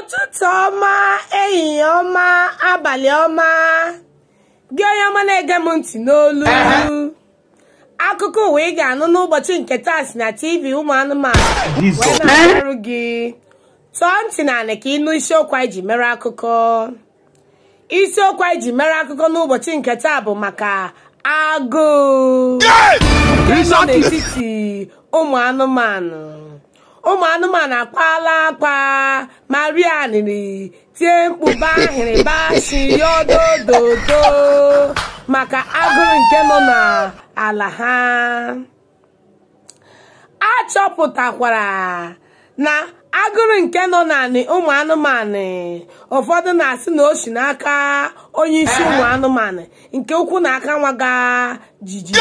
ụtụtụ ọma ehihie ọma abalị ọma gị onye ọma na-ege m ntị n'olu akụkọ ụwa ị ga-anụ n'ụbọchị nke taa si na tv ụmụ anụmanụ wee na-arụ gị tọọ ntị na anị ka ịnụ isiokwu anyị ji mere akụkọ isiokwu anyị ji mere akụkọ n'ụbọchị nke taa bụ maka agụụ nke nọ n'etiti ụmụ anụmanụ ụmụ anụmanụ akpala akpa maria niri tie mkpu bahịrị bashi yodododo maka agụrụ nke nọ n'ala ha achọpụtakwara na agụrụ nke nọ n'anị ụmụ anụmanụ ụfọdụ na-asị na o si n'aka onye isi ụmụ anụmanụ nke ukwu na aka nwaga jiji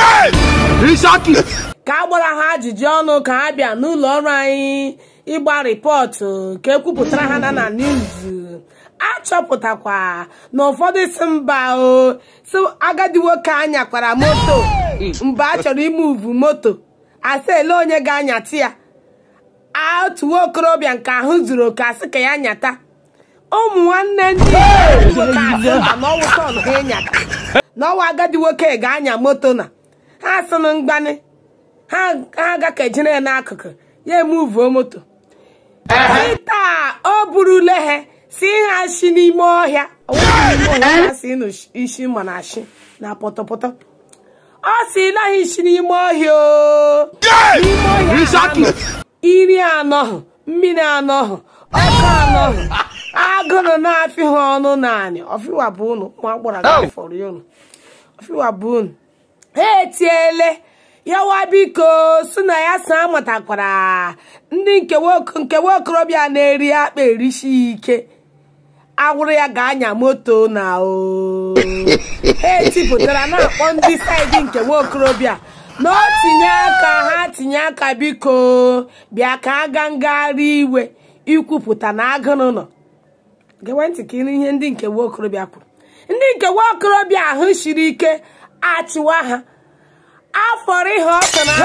ka a gbara ha ajụjụ ọnụ ka ha bịa n'ụlọ ọrụ anyị ịgba rịpọtụ ka ekwupụtara ha na na niuzu achọpụtakwa na ụfọdụ si mba o si agadi nwoke anyakwara moto mgbe a chọrọ ime uvu moto asị ele onye ga-anyata ya otu nwa okorobịa nke ahụ zuru oke asị ka ya nyata ụmụ nwanne ndị nwoke asị mba n'ọnwụ tọn ha ịnyata n'ọnwa agadi nwoke ga-anya moto na ha sịnụ mgbanị ha agakejere ya n'akụkụ ya emuvuo moto taa o burule ha si ha shi n'ime ọhịa ha si isi mana ashi na pọtọpọtọ ọ si naghị isi n'ime ọhịa o n'ime ọhịa iri anọhụ mmiri anọhụ ọkụ anọhụ agụrụ na-afị ha ọnụ naanị ọfịwa bụ unu ma gbara gafọrọ ya unu ọfịwa bụ unu ha etiele yawa biko si na ya so amatakwara ndị nke nwokorobịa na-eri akpa erisi ike agwụrụ ya ga-anya moto na o ha etipụtara na-akpọ ndị saịdị nke nwokorobịa na o tinye aka ha tinye aka biko bịa ka aga ngagharị iwe ikwupụta na agụrụ nọ gewe ntị ka ịnụ ihe ndị nke nwokorobịa kwuru ndị nke nwokorobịa ahụ siri ike achịwa ha afọrọ ihe ọtọ na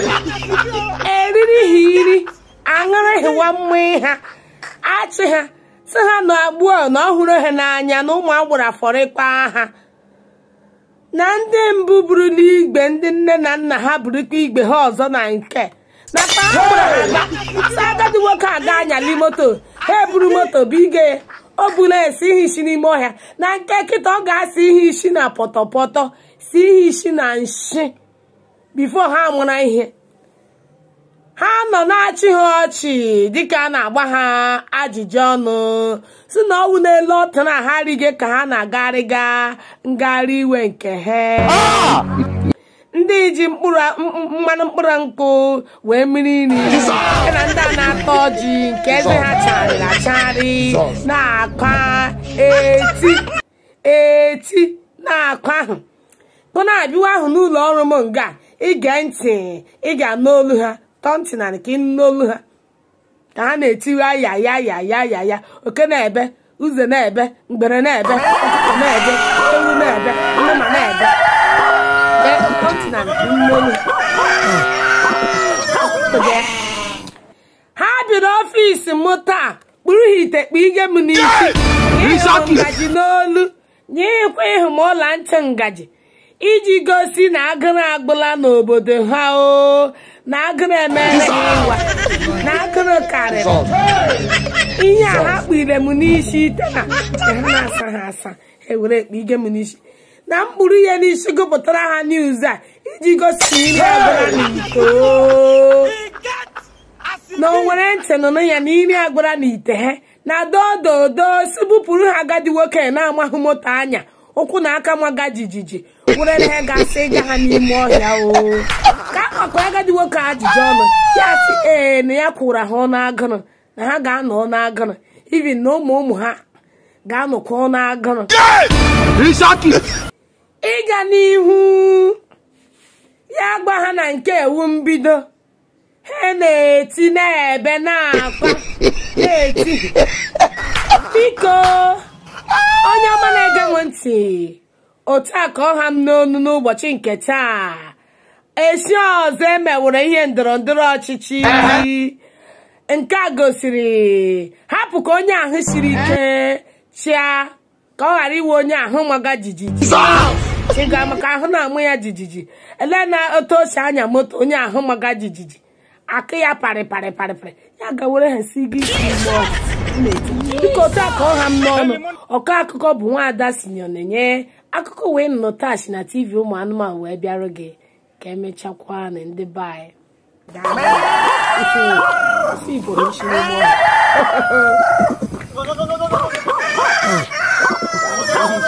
eriri ha iri aṅụrị hiwa mma ha achị ha si ha na agbuo na ọhụrụ ha n'anya na ụmụ agboro afọrịkpa ha na ndị mbụ buru n'igbe ndị nne na nna ha burukwa igbe ha ọzọ na nke na pagburu ha si agadi nwoke aga anyali moto ha eburu moto bụ ige o bula esi ihe isi n'ime ọhịa na nke kịta ọ ga-asị ihe isi na pọtọpọtọ si ihe isi na nshi bifo ha mụra ihe ha nọ na-achị ha ọchị dịka a na-agba ha ajụjụ ọnụ si na ọnwụ n'elu ọtụ na ha rige ka ha na-agarịga ngagharị iwe nke ha ndị ji mmanụ mkpụrụ nkwụ wee mmiri nri na ndị a na-atọ ọjị nke eze ha charịrị acharị na-akwa eti eti na-akwa ahụ bụ na-abịwa ahụ n'ụlọ ọrụ m nga ige ntị ị ga-anụ olu ha tọọ ntị na ka ịnụ n'olu ha ka ha na-etiwe ya ya ya ya ya ya oke na-ebe uze na-ebe mgbere na-ebe ọkụkọ na-ebe ewu na-ebe nnụma na-ebe tọọ ntị na ka ịnụ n'olu ha bịara ọfịs m taa kpụrụ ha ite kpa ige m n'isi ịhụ ngaji n'olu nye ịkwa ịhụ m ọla ntị ngaji iji gosi na agụrụ agbụla n'obodo ha o na agụrụ emere ha ịwa na agụrụ karịrị ihe a ha kpire m n'isi ite na ha na-asa ha asa ewere ekpe ige m n'isi na mkpụrụ ihe n'isi gụpụtara ha niuz a iji gosi ihe agụra n'ite na o nwere ntị nụnụ ya na iri agụra n'ite ha na dododo si bupụrụ ha agadi nwoke na-amahụ moto anya ụkwụ na aka maga jijiji were ha gasị ịga ha n'ime ọhịa o ka akpakọ agadi nwoke ajụjụ ọnụ ya sị ee na ya kwụrụ ha ọnụ agụrụ na ha ga-anọ ọnụ agụrụ ibi na ụmụ ụmụ ha ga-anọkwa ọnụ agụrụ ịga n'ihu ya gba ha na nke ewu mbido ha na-eti na-ebe na-akpa na-eti biko onye ọma na-ege m ntị otu a ka ọha m n'onu n'ụbọchị nke taa esi ọzọ emewere ihe ndọrọ ndọrọ ọchịchị nke a gosiri ha hapụ ka onye ahụ siri ike chịa ka ọ ghara iwe onye ahụ maga jijiji chịga maka ahụ na-amụ ya jijiji ele na otu o si anya moto onye ahụ maga jijiji akụ ya parị parị parị parị ya gawere ha si gị isi ime ọgụ dịka otu a ka ọ ha m n'ọnụ ọkọ akụkọ bụ nwaada sinyo na-enye akụkọ wee nọ tachi na tv ụmụ anụmanụ wee bịarụ gị ka emechakwa na ndị be anyị Daalụ. Ofe Igbo bụ isi n'ime ọgụ.